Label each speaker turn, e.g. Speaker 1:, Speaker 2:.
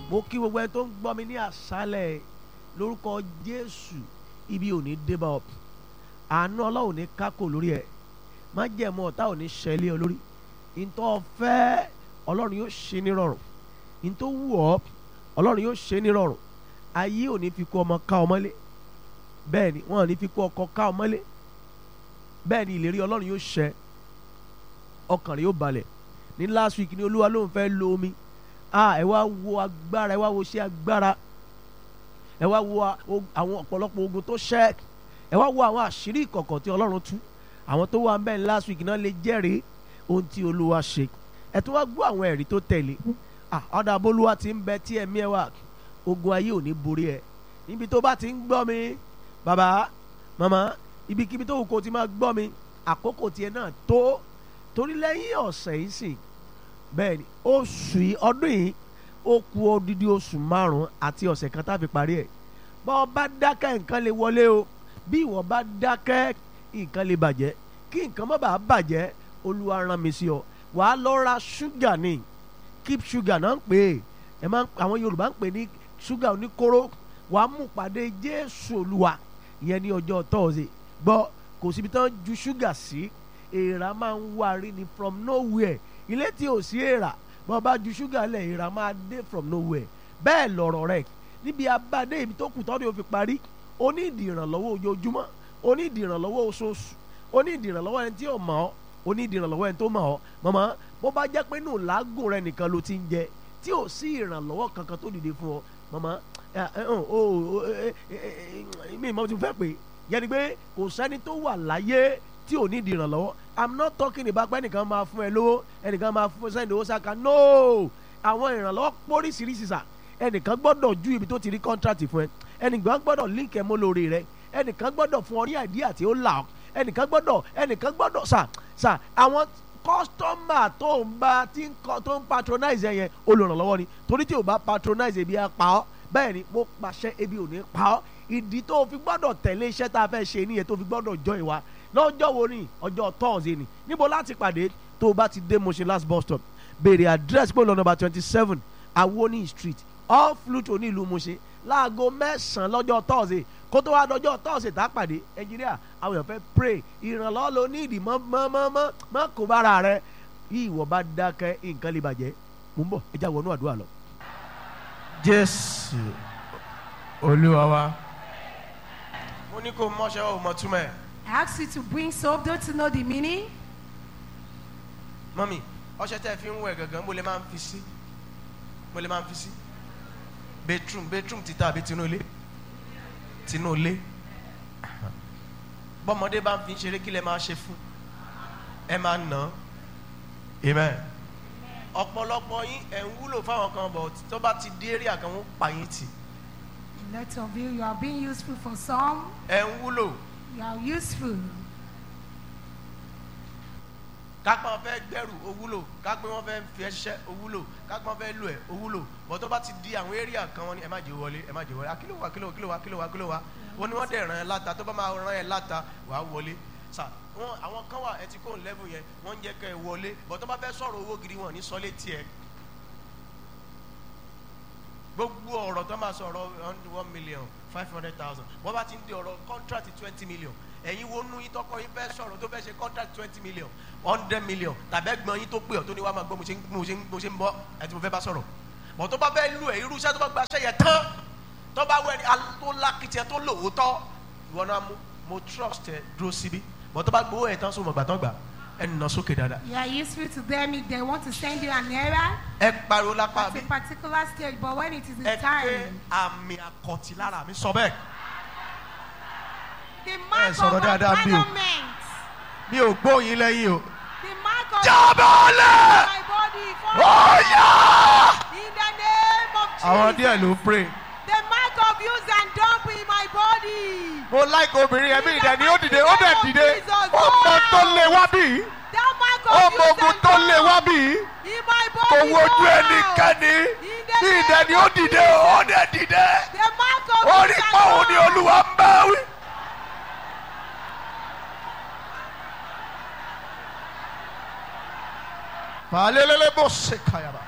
Speaker 1: mo kí gbogbo ẹni tó ń gbọ́ mi ní àṣálẹ̀ lórúkọ jésù ibi ò ní débà ọ àánú ọlọ́run ní kákò lórí ẹ̀ má jẹ̀mú ọ̀tá ò ní ṣẹlẹ̀ olórí ntọ́ fẹ́ ọlọ́run yóò ṣe ní rọrùn ntọ́ wù ọ́ ọlọ́run yóò ṣe ní rọrùn ayé ò ní fi kó ọmọ ká ọmọlé bẹ́ẹ̀ ni wọ́n ò ní fi kó ọkọ ká ọmọlé bẹ́ẹ̀ ni ìlérí ọlọ́run yóò ṣẹ ọkàn rẹ̀ yóò balẹ̀ ní last week ni olúwa ló ń fẹ́ lo omi ah ẹ wá wo agbára ẹ wá wo ṣé agbára ẹ wá wo àwọn ọ̀pọ̀lọpọ̀ ogun tó ṣẹ́ ẹ wá wo àwọn àṣírí ìkọ̀kọ̀ tí ọlọ́run tú àwọn tó wà bẹ́ẹ̀ last week náà lè jẹ́rìí ohun tí olúwa ṣe ẹ tún wá gbọ́ àwọn ẹ̀rí tó tẹ̀lé ah ọ̀dà abolúwa ti ń bẹ tí ẹ̀mí ẹ wà ogun ayé ò ní borí ẹ níbi tó bá ti ń gbọ́ mi bàbá màmá ibikíbi tó wù kó ti máa gbọ́ mi àkókò tiẹ̀ náà tó torí lẹ́yìn ọ̀sẹ̀ yìí sìn bẹ́ẹ̀ ni oṣù yìí ọdún yìí ó ku odidi oṣù márùn-ún àti ọ̀sẹ̀ kan tá a fi parí ẹ̀ bá ọ bá dákẹ́ nǹkan lè wọlé o bí ìwọ bá dákẹ́ nǹkan lè bàjẹ́ kí nǹkan má bàa bàjẹ́ olúwa rán mi sí ọ wàá lọ ra ṣúgà ni keep sugar náà ń pè é ẹ máa àwọn yorùbá ń pè ní ṣúgà oníkóró wàá mú pàdé jésù olúwa ìyẹn ní ọjọ́ tọ́ọ̀sì gbọ́ kò síbi tán ju ṣúgà sí èèrà máa ń wá rí ni from nowhere ilé tí ò sí èèrà bọ́ bá ju ṣúgà lẹ̀ èèrà máa dé from nowhere bẹ́ẹ̀ lọ̀rọ̀ rẹ̀ níbi abáde ibi tó kù tọ́ni ò fi parí ó ní ìdí ìrànlọ́wọ́ ojoojúmọ́ ó ní ìdí ìrànlọ́wọ́ oṣooṣù ó ní ìdí ìrànlọ́wọ́ ẹni tí ò mọ̀ ọ́ ó ní ìdí ìrànlọ́wọ́ ẹni tó mọ̀ ọ́ mọ̀mọ́ bó bá jẹ́ pé nù lágùn rẹ nìkan ló ti ń jẹ tí ò sí ìrànlọ́wọ́ kankan tó dìde fún ọ mọ̀mọ́ mi ìmọ̀ tí mo fẹ́ pè yẹni pé kò sẹ́ni tó wà láyé tí ò ní ìdí ìrànlọ́wọ́ i'm not talking about pé ẹnìkan máa fún ẹ lówó ẹnìkan máa fún sẹ́ni owó sáka no àwọn ìrànlọ́wọ́ póríṣiríṣi sà ẹnìkan gbọ́dọ̀ ju ibi tó ti rí contract fún ẹ ẹnìkan gbọ́dọ̀ link ẹ mọ́ lórí rẹ ẹnìkan gbọ́dọ̀ fún ọ ní àìdíyà tí ó là ọ ẹnìkan gbọ́dọ̀ ẹnìkan gbọ́dọ̀ sà sà àwọn kọ́sítọ́mà tó ń bá tí ń kọ́ tó ń patronize ẹ yẹn olùrànlọ́wọ́ ni torí tí o bá patronize ebi á pa ọ́ bẹ́ẹ̀ ni mo pàṣẹ ebi ò ní pa ọ́ ìdí tó o fi gbọ́dọ̀ tẹ̀lé iṣẹ́ tá a fẹ́ ṣe nìyẹn tó o fi gbọ́dọ̀ jọ ìwà lọ́jọ́ wo ni ọjọ́ tọ́ọ̀sì ni níbo láti pàdé tó o bá ti dé Mushin last bus stop béèrè àdírẹ́sì pé lọ́nà twenty seven Awoni street off Luto ní ìlú Mushin láago mẹ́sàn-án lọ́jọ́ tọ́ọ̀sì kó tó wá dọjọ́ tọ́ọ̀sì tá a pàdé Nàìjíríà àwọn èèyàn fẹ́ pray ìrànlọ́wọ́ ló ní ìdí mọ́ mọ́ mọ́ mọ́ mọ́ kó bára rẹ bí ìwọ bá dákẹ́ nǹkan lè bàjẹ́ mò ń bọ̀ ẹ já wọnú àdúrà lọ.
Speaker 2: Jésù Olúwa wa.
Speaker 1: mo ní kó mọ́ṣẹ́ ò mọ̀ túmọ̀ ẹ̀.
Speaker 3: I ask you to bring soap, don't you know the meaning?
Speaker 1: mọ́mì ọṣẹ tẹ́ fi ń wẹ̀ gangan mo lè máa ń fi sí mo lè máa ń fi sí bedroom bedroom títà àbí tinú ilé tinú ilé bọ́mọdé bá ń fi ṣeré kí lẹ máa ṣe fún ẹ máa nà án amen ọ̀pọ̀lọpọ̀ yín ẹ̀ ń wúlò fáwọn kan bọ̀ tó bá ti dé area kan wọ́n pa yín tì
Speaker 3: A lot of you, you are being useful for some.
Speaker 1: ẹ̀ ń wúlò
Speaker 3: You are useful.
Speaker 1: kápẹ́ wọn fẹ́ gbẹ́rù ó wúlò kápẹ́ wọn fẹ́ fi ẹ́ ṣiṣẹ́ ó wúlò kápẹ́ wọn fẹ́ lò ẹ́ ó wúlò bọ́ tó bá ti di àwọn area kan wọn ni ẹ má jẹ́ wọlé ẹ má jẹ́ wọlé akílò wa kílò wa kílò wa kílò wa kílò wa wọn ni wọ́n dẹ̀ ràn ẹ́ láta tó bá máa ràn ẹ́ láta wàá wọlé sà wọn àwọn kan wà ẹ ti kó level yẹn wọ́n ń jẹ́ kẹ́ ẹ wọlé bọ́ tó bá fẹ́ sọ̀rọ̀ owó gidi wọn ní sọlé tiẹ̀ gbogbo ọ̀rọ̀ tó máa sọ̀rọ̀ one million five hundred thousand wọ́n bá ti ń di ọ̀rọ̀ contract twenty million ẹ̀yin wo nú yín tọkọ yín fẹ́ sọ̀rọ̀ tó fẹ́ ṣe contract twenty million hundred million tàbí ẹgbọ́n yín tó pè ọ́ tó ní wàá máa gbọ́ mo ṣe ń mo ṣe ń mo ṣe ń bọ́ ẹ tí mo fẹ́ bá sọ̀rọ̀ bọ̀ tó bá fẹ́ lu ẹ̀ irú iṣẹ́ tó bá gba iṣẹ́ yẹn tán tó bá wẹ̀ tó lákìtì ẹ tó lòótọ́ ìwọ náà mú mo trust ẹ dúró síbí bọ̀ tó bá gbowó ẹ̀ tán sómo gbà tán gbà ẹ nà sókè dáadáa
Speaker 3: You are useful to them if they want to send you an error
Speaker 1: ẹ pariwo lápá
Speaker 3: at
Speaker 1: mi
Speaker 3: a particular stage, but when it is the
Speaker 1: ẹ pé
Speaker 3: time,
Speaker 1: àmì àkọ̀tì lára mi sọ bẹ́ẹ̀
Speaker 3: the mark of
Speaker 1: sọ̀rọ̀ dáadáa bí o.
Speaker 3: abandonment,
Speaker 1: mi ò gbóyin lẹ́yìn o.
Speaker 3: the mark of
Speaker 1: jábọ́lẹ̀
Speaker 3: my body, for
Speaker 1: ọ̀yà.
Speaker 3: in the name of
Speaker 1: àwọn díẹ̀
Speaker 3: Jesus,
Speaker 1: ló pray.
Speaker 3: the mark of use and dump in my body.
Speaker 1: mo like obìnrin yẹn bí ìdẹ ni ó dìde ó dẹ̀ dìde ọmọ tó lé wá bí
Speaker 3: That mark of
Speaker 1: ọmọ
Speaker 3: use
Speaker 1: ogun
Speaker 3: and
Speaker 1: tó lé wá
Speaker 3: dump
Speaker 1: bí
Speaker 3: in my body.
Speaker 1: kò wojú
Speaker 3: now.
Speaker 1: ẹnikẹ́ni
Speaker 3: In the
Speaker 1: bí ìdẹ ni ó
Speaker 3: name of
Speaker 1: dìde ó dẹ̀ dìde
Speaker 3: The mark of
Speaker 1: ó
Speaker 3: use
Speaker 1: rí
Speaker 3: and
Speaker 1: pa òun ni
Speaker 3: dump.
Speaker 1: olúwa ń bá wí. Falelele bó ṣe kàyàrá.